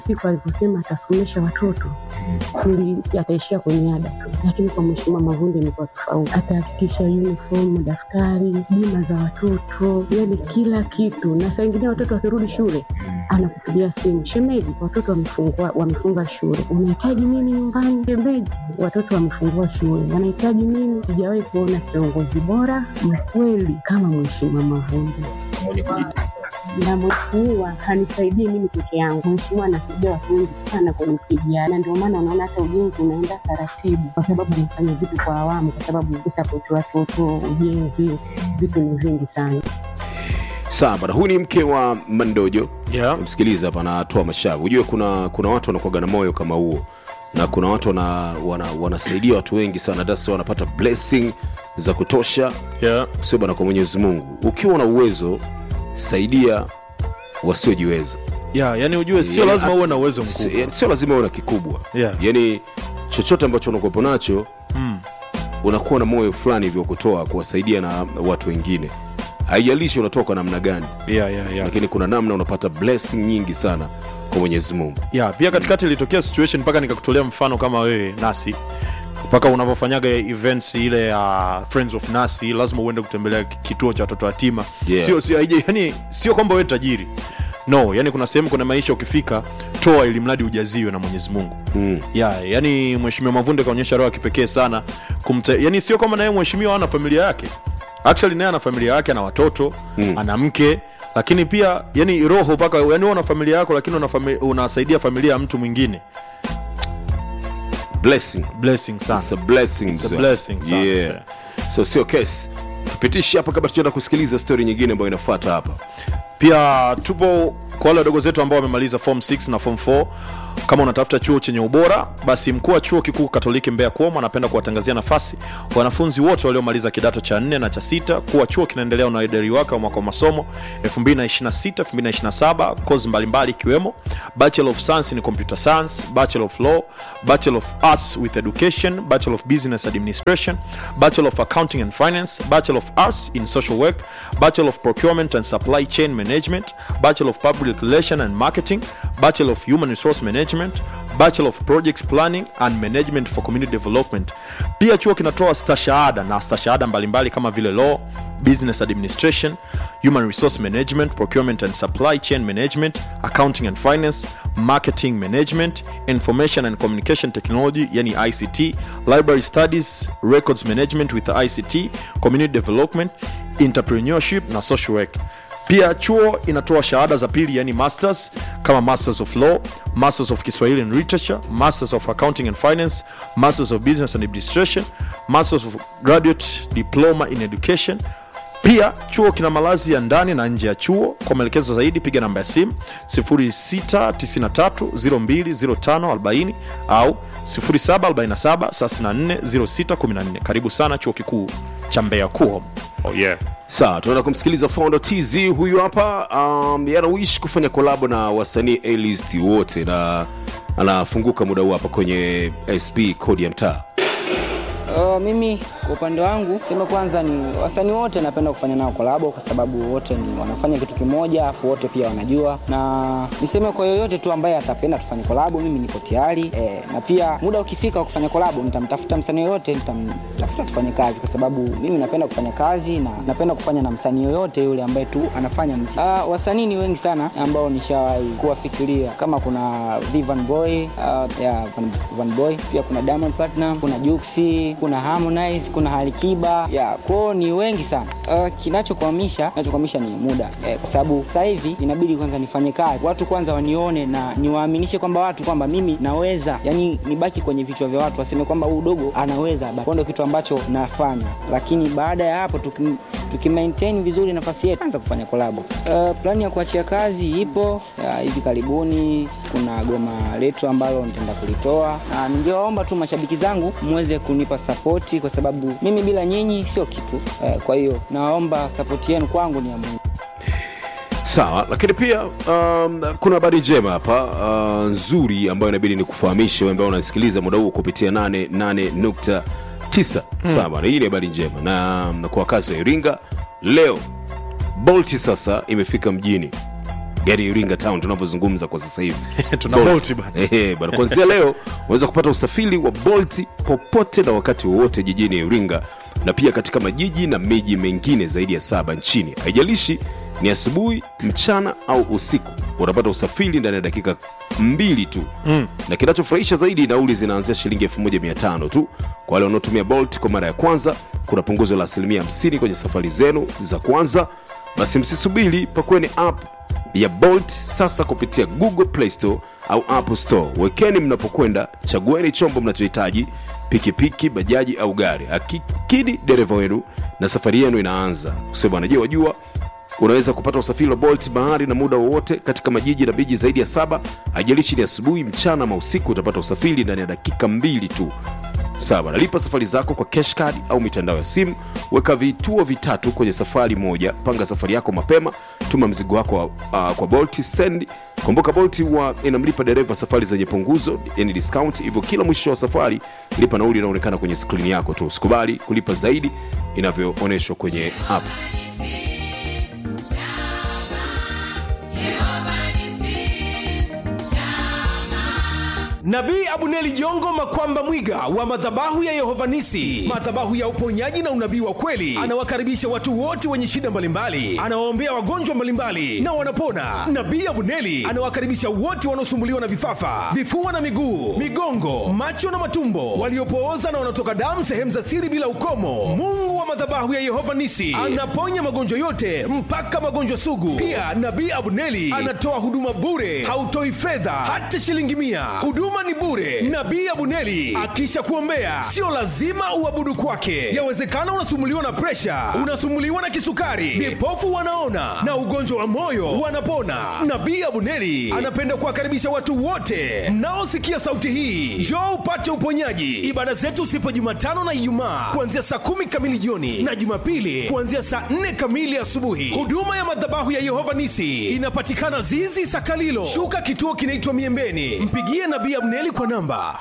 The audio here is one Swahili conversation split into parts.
siku aliposema atasomesha watoto ili si ataishia kwenye ada tu, lakini kwa Mheshimiwa Mavunde imekuwa tofauti. Atahakikisha uniform, madaftari, bima za watoto, yani kila kitu, na saa ingine watoto wakirudi shule anakupigia simu, shemeji, watoto wamefungua wamefunga shule, unahitaji nini nyumbani? Shemeji, watoto wamefungua shule, wanahitaji nini? Sijawahi kuona kiongozi bora mkweli kama Mheshimiwa Mavunde na mheshimiwa hanisaidii mimi peke yangu. Mheshimiwa anasaidia watu wengi sana kwenye kijana, na ndio maana unaona hata ujenzi unaenda taratibu, kwa sababu anafanya vitu kwa awamu, kwa sababu kusapoti watoto, ujenzi, vitu ni vingi sana. sawa bana huyu ni mke wa mandojo Yeah. msikiliza hapa anatoa mashavu ujue kuna kuna watu wanakuaga na moyo kama huo na kuna watu wana, wana, wanasaidia watu wengi sana dasi wanapata blessing za kutosha Yeah. sio bana kwa mwenyezi mungu ukiwa na uwezo saidia wasiojiweza Yeah, yani ujue sio Yani, lazima at- uwe na uwezo si- mkubwa. yani, sio lazima uwe na kikubwa Yeah. yani chochote ambacho unakuwepo nacho Mm. unakuwa na moyo fulani hivyo kutoa kuwasaidia na watu wengine haijalishi unatoa kwa namna gani Yeah, yeah, yeah. lakini kuna namna unapata blessing nyingi sana kwa mwenyezi mungu yeah, pia katikati ilitokea situation mpaka nikakutolea mfano kama wewe nasi mpaka unavyofanyaga events ile ya friends of nasi lazima uende kutembelea ki- kituo cha watoto yatima Yeah. sio sio haija- yani sio kwamba wewe tajiri no yani kuna sehemu kuna maisha ukifika toa ili mradi ujaziwe na mwenyezi mungu mm. yeah, yani mheshimiwa mavunde kaonyesha roho ya kipekee sana kumta, yani sio kwamba naye mheshimiwa ana familia yake actually naye ana familia yake ana watoto mm. ana mke lakini pia yani roho mpaka yani wewe una familia yako lakini una fami, unasaidia familia ya mtu mwingine blessing blessing sana It's a blessing, It's a sir. blessing sana, yeah. so sio kesi tupitishe hapa kabla tujaenda kusikiliza story nyingine ambayo inafuata hapa pia tupo kwa wale wadogo zetu ambao wamemaliza form 6 na form 4 kama unatafuta chuo chenye ubora basi mkuu wa chuo kikuu katoliki mbeya kuom anapenda kuwatangazia nafasi wanafunzi wote waliomaliza kidato cha 4 na cha sita kuwa chuo kinaendelea na uidari wake wa mwaka wa masomo 2026 2027 kozi mbalimbali ikiwemo bachelor of science in computer science bachelor of law bachelor of arts with education bachelor of business administration bachelor of accounting and finance bachelor of arts in social work bachelor of procurement and supply chain management bachelor of public relation and marketing bachelor of human resource management bachelor of projects planning and management for community development pia chuo kinatoa stashahada na stashahada mbalimbali kama vile law business administration human resource management procurement and supply chain management accounting and finance marketing management information and communication technology yani ict library studies records management with ict community development entrepreneurship na social work pia chuo inatoa shahada za pili yani masters kama masters of law masters of kiswahili and literature masters of accounting and finance masters of business and administration masters of graduate diploma in education pia chuo kina malazi ya ndani na nje ya chuo kwa maelekezo zaidi piga namba ya simu 693020540 au 747340614 karibu sana chuo kikuu cha mbeya kuom oh yeah. sawa tunaenda kumsikiliza founder tz huyu hapa um, yanawishi kufanya kolabo na wasanii alist wote na anafunguka muda huu hapa kwenye sp kodi ya mtaa Uh, mimi kwa upande wangu sema kwanza ni wasanii wote napenda kufanya nao kolabo kwa sababu wote ni wanafanya kitu kimoja afu wote pia wanajua na niseme kwa yoyote tu ambaye atapenda tufanye kolabo mimi niko tayari eh, na pia muda ukifika wa kufanya kolabo nitamtafuta msanii yoyote nitamtafuta tufanye kazi kwa sababu mimi napenda kufanya kazi na napenda kufanya na msanii yoyote yule ambaye tu anafanya mziki. Uh, wasanii ni wengi sana ambao nishawahi kuwafikiria kama kuna Vivan Boy uh, ya Van, Van Boy pia kuna Diamond Platinum kuna Juksi kuna Harmonize kuna Alikiba ya kwao ni wengi sana uh, kinachokwamisha kinachokwamisha ni muda eh, kwa sababu sasa hivi inabidi kwanza nifanye kazi watu kwanza wanione na niwaaminishe kwamba watu kwamba mimi naweza yani nibaki kwenye vichwa vya watu waseme kwamba huyu dogo anaweza Kwa ndo kitu ambacho nafanya lakini baada ya hapo tuki, tuki maintain vizuri nafasi yetu anza kufanya kolabo uh, plani ya kuachia kazi ipo ya, hivi karibuni kuna goma letu ambalo nitaenda kulitoa na ningewaomba tu mashabiki zangu muweze kunipa sapoti kwa sababu mimi bila nyinyi sio kitu eh, kwa hiyo nawaomba sapoti yenu kwangu ni ya muhimu sawa lakini pia um, kuna habari njema hapa uh, nzuri ambayo inabidi ni kufahamisha wewe ambao unasikiliza muda huu kupitia 88.9 hmm. sawa na hii ni habari njema na, na kwa wakazi wa iringa leo bolti sasa imefika mjini gari iringa town tunavyozungumza kwa sasa hivi Tuna Bolt. Bolt bana. Ehe, bana kuanzia leo unaweza kupata usafiri wa bolt popote na wakati wowote jijini iringa na pia katika majiji na miji mengine zaidi ya saba nchini haijalishi ni asubuhi mchana au usiku unapata usafiri ndani ya dakika mbili tu mm. na kinachofurahisha zaidi nauli zinaanzia shilingi 1500 tu kwa wale wanaotumia bolt kwa mara ya kwanza kuna punguzo la asilimia 50 kwenye safari zenu za kwanza basi msisubiri pakweni app ya bolt sasa kupitia google play store au apple store wekeni mnapokwenda chagueni chombo mnachohitaji pikipiki bajaji au gari akikidi dereva wenu na safari yenu inaanza kusema bwana je wajua unaweza kupata usafiri wa bolt bahari na muda wowote katika majiji na miji zaidi ya saba haijalishi ni asubuhi mchana ama usiku utapata usafiri ndani ya dakika mbili tu sawa nalipa safari zako kwa cash card au mitandao ya simu weka vituo vitatu kwenye safari moja panga safari yako mapema tuma mzigo wako uh, kwa bolt send kumbuka bolt wa inamlipa dereva safari zenye punguzo yani discount hivyo kila mwisho wa safari lipa nauli inaonekana kwenye skrini yako tu usikubali kulipa zaidi inavyoonyeshwa kwenye app nabii abuneli jongo makwamba mwiga wa madhabahu ya yehovanisi madhabahu ya uponyaji na unabii wa kweli anawakaribisha watu wote wenye shida mbalimbali anawaombea wagonjwa mbalimbali na wanapona nabii abuneli anawakaribisha wote wanaosumbuliwa na vifafa vifua na miguu migongo macho na matumbo waliopooza na wanaotoka damu sehemu za siri bila ukomo mungu wa madhabahu ya yehova nisi anaponya magonjwa yote mpaka magonjwa sugu pia nabii abuneli anatoa huduma bure hautoi fedha hata shilingi mia huduma ni bure nabii abuneli akisha kuombea sio lazima uabudu kwake yawezekana unasumuliwa na presha unasumuliwa na kisukari vipofu wanaona na ugonjwa wa moyo wanapona nabii abuneli anapenda kuwakaribisha watu wote mnaosikia sauti hii njoo upate uponyaji ibada zetu sipo jumatano na ijumaa kuanzia saa kumi kamili jioni na jumapili kuanzia saa nne kamili asubuhi huduma ya madhabahu ya yehova nisi inapatikana zizi sakalilo shuka kituo kinaitwa miembeni mpigie nabii abneli kwa namba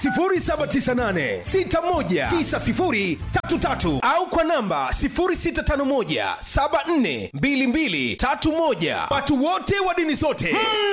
798619033 au kwa namba 0651742231 watu wote wa dini zote